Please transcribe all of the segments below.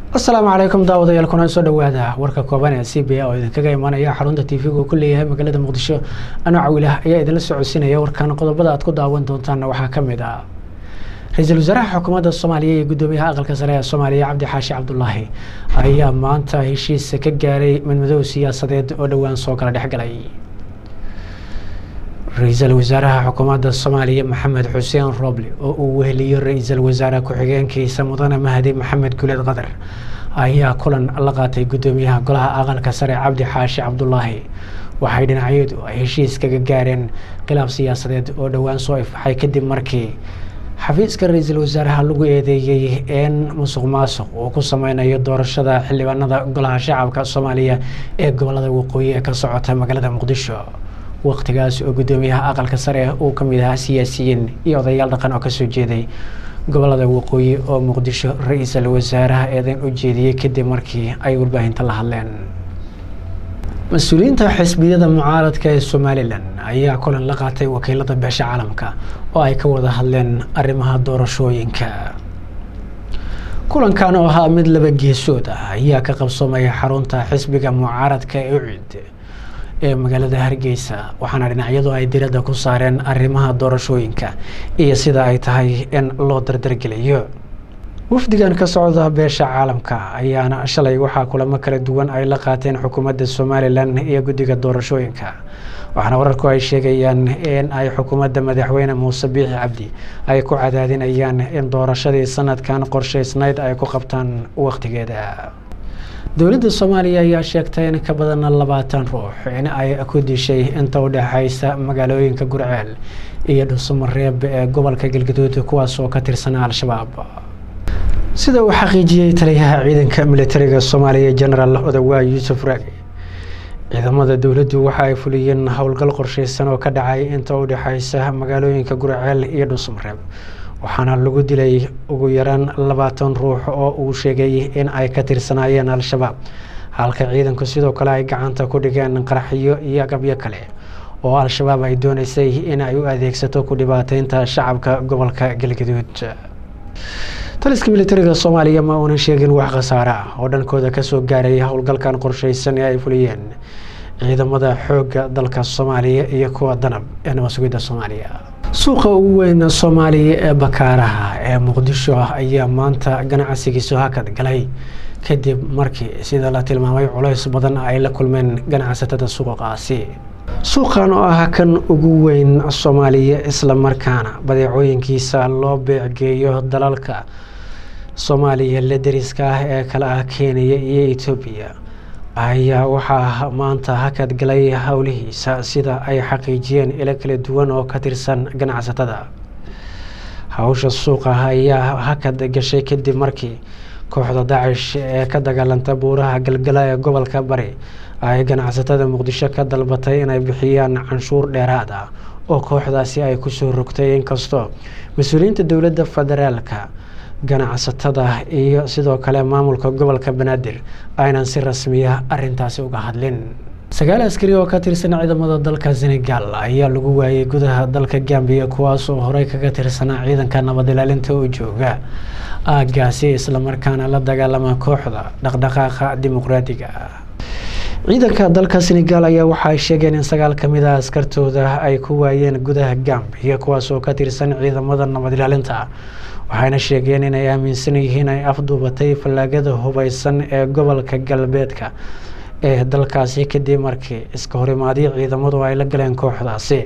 asalaamu calaykum daawadayaal kuna soo dhawaada warka kooban ee c b a oo idinkaga imaanaya xarunta tv-ga uu ku leeyahay magaalada muqdisho anoo cawilah ayaa idinla socodsiinaya warkan qodobada aad ku daawan doontaanna waxaa ka mid ah ra-iisul wasaaraha xukuumadda soomaaliya iyo guddoomiyaha aqalka sare ee soomaaliya cabdi xaashi cabdulaahi ayaa maanta heshiis ka gaaray midmadow siyaasadeed oo dhowaan soo kala dhexgalay ra-iisul wasaaraha xukuumadda soomaaliya maxamed xuseen roble oo uu weheliyo ra-iisul wasaare ku-xigeenkiisa mudane mahdi maxamed guleed qadar ayaa kulan la qaatay guddoomiyaha golaha aqalka sare cabdi xaashi cabdulaahi waxay dhinacyadu ay heshiis kaga gaareen khilaaf siyaasadeed oo dhowaan soo ifbaxay kadib markii xafiiska ra-iisul wasaaraha lagu eedeeyey in musuq maasuq uu ku sameynayo doorashada xildhibaanada golaha shacabka soomaaliya ee gobolada waqooyi ee ka socota magaalada muqdisho waqtigaas oo guddoomiyaha aqalka sare uu ka mid ahaa siyaasiyiin iyo odayaal dhaqan oo kasoo jeeday gobolada waqooyi oo muqdisho ra-iisul wasaaraha eedan u jeediyey kadib markii ay warbaahinta la hadleen mas-uuliyiinta xisbiyada mucaaradka ee somalilan ayaa kulan la qaatay wakiilada beesha caalamka oo ay ka wada hadleen arrimaha doorashooyinka kulankan oo ahaa mid laba geesood ah ayaa ka qabsoomaya xarunta xisbiga mucaaradka ee ucid ee magaalada hargeysa waxaana dhinacyadu ay diradda ku saareen arrimaha doorashooyinka iyo sida ay tahay in loo dardargeliyo wafdigan ka socda beesha caalamka ayaana shalay waxaa kulamo kala duwan ay la qaateen xukuumadda somalilan iyo guddiga doorashooyinka waxaana wararku ay sheegayaan in ay xukuumadda madaxweyne muuse biixi cabdi ay ku cadaadinayaan in doorashadii sanadkan qorshaysnayd ay ku qabtaan wakhtigeeda dowladda soomaaliya ayaa sheegtay in ka badan labaatan ruux in ay ku dishay inta u dhexaysa magaalooyinka gurceel iyo dhuusamareeb ee gobolka galgaduud kuwaas oo ka tirsanaa al-shabaab sida uu xaqiijiyey taliyaha ciidanka militariga soomaaliya genaraal odawaa yuusuf raagi ciidamada dowladdu waxa ay fuliyeen howlgal qorsheysan oo ka dhacay inta u dhexaysa magaalooyinka gurceel iyo dhuusamareeb waxaana lagu dilay ugu yaraan labaatan ruux oo uu sheegay in ay ka tirsanaayeen al-shabaab halka ciidanku sidoo kale ay gacanta ku dhigeen qaraxyo iyo agabyo kale oo al-shabaab ay dooneysay in ay u adeegsato ku dhibaateynta shacabka gobolka galgaduud taliska militariga soomaaliya ma uunan sheegin wax khasaare ah oo dhankooda kasoo gaaray howlgalkan qorsheysan ee ay fuliyeen ciidamada xoogga dalka soomaaliya iyo kuwa danab ee nabasugidda soomaaliya suuqa ugu weyn soomaaliya ee bakaaraha ee muqdisho ayaa maanta ganacsigiisu hakad galay kadib markii sida la tilmaamay culays badan ay la kulmeen ganacsatada suuqaasi suuqan oo ah kan ugu weyn soomaaliya islamarkaana badeecooyinkiisa loo beecgeeyo dalalka soomaaliya la deriska ah ee kale ah kenya iyo etoobiya ayaa waxaa maanta hakad galay howlihiisa sida ay xaqiijiyeen ilo kala duwan oo ka tirsan ganacsatada hawsha suuqa ayaa hakad gashay kadib markii kooxda dacish ee ka dagaalanta buuraha galgala ee gobolka bari ay ganacsatada muqdisho ka dalbatay inay bixiyaan canshuur dheeraad ah oo kooxdaasi ay kusoo rogtay inkastoo mas-uuliyiinta dowladda federaalka ganacsatada iyo sidoo kale maamulka gobolka banaadir aynan si rasmiya arintaasi uga hadlin sagaal askari oo ka tirsan ciidamada dalka senegal ayaa lagu waayay gudaha dalka gambiya kuwaas oo horey kaga tirsanaa ciidanka nabad ilaalinta oo jooga aagaasi islamarkaana la dagaalama kooxda dhaqdhaqaaqa dimuqraadiga ciidanka dalka senegal ayaa waxa ay sheegeen in sagaal ka mid ah askartooda ay ku waayeen gudaha gambiya kuwaas oo ka tirsan ciidamada nabad ilaalinta waxayna sheegeen inay aaminsan yihiin ay afduubatay fallaagada hubeysan ee gobolka galbeedka ee dalkaasi kadib markii iska horimaadyo ciidamadu ay la galeen kooxdaasi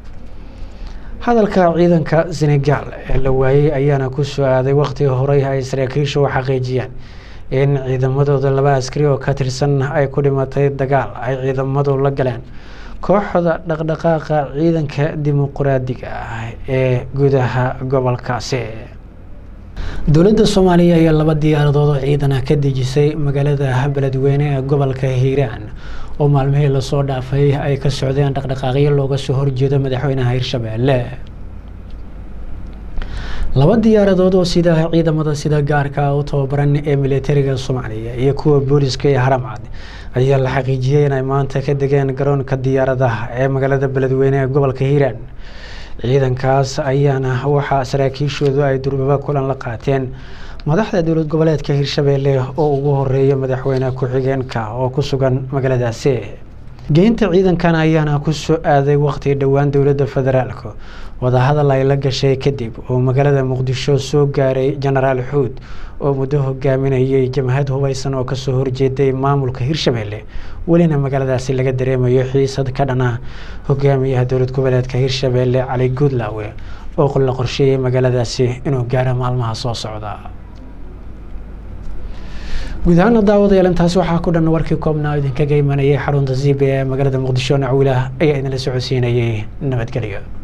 hadalka ciidanka senegal ee la waayey ayaana ku soo aaday waqtigii horey ay saraakiishu u xaqiijiyeen in ciidamadooda laba askari oo ka tirsan ay ku dhimatay dagaal ay ciidamadu la galeen kooxda dhaqdhaqaaqa ciidanka dimuqraadiga ah ee gudaha gobolkaasi dowladda soomaaliya ayaa laba diyaaradood oo ciidana ka dejisay magaalada beledweyne ee gobolka hiiraan oo maalmihii lasoo dhaafay ay ka socdeen dhaqdhaqaaqyo looga soo horjeedo madaxweynaha hirshabeelle laba diyaaradood oo sida ciidamada sida gaarka u tababaran ee militariga soomaaliya iyo kuwa booliska ee haramcad ayaa la xaqiijiyey inay maanta ka degeen garoonka diyaaradaha ee magaalada beledweyne ee gobolka hiiraan ciidankaas ayaana waxaa saraakiishoodu ay durbaba kulan la qaateen madaxda dowlad goboleedka hirshabeelle oo ugu horeeya madaxweyne ku-xigeenka oo ku sugan magaaladaasi geynta ciidankan ayaana ku soo aaday waqti dhowaan dowladda federaalka wadahadal ay la gashay kadib oo magaalada muqdisho soo gaaray jenaraal xuud oo muddo hogaaminayay jamhad hubeysan oo kasoo horjeeday maamulka hirshabeelle welina magaaladaasi laga dareemayo xiisad ka dhana hogaamiyaha dowlad goboleedka hirshabeelle cali guudlaawe oo la qorsheeyay magaaladaasi inuu gaaro maalmaha soo socda guud ahaana daawadayaal intaasi waxaa ku dhan warkii koobnaa idinkaga imanayay xarunta zibe ee magaalada muqdisho nacwilah ayaa idinla socodsiinayay nabadgelyo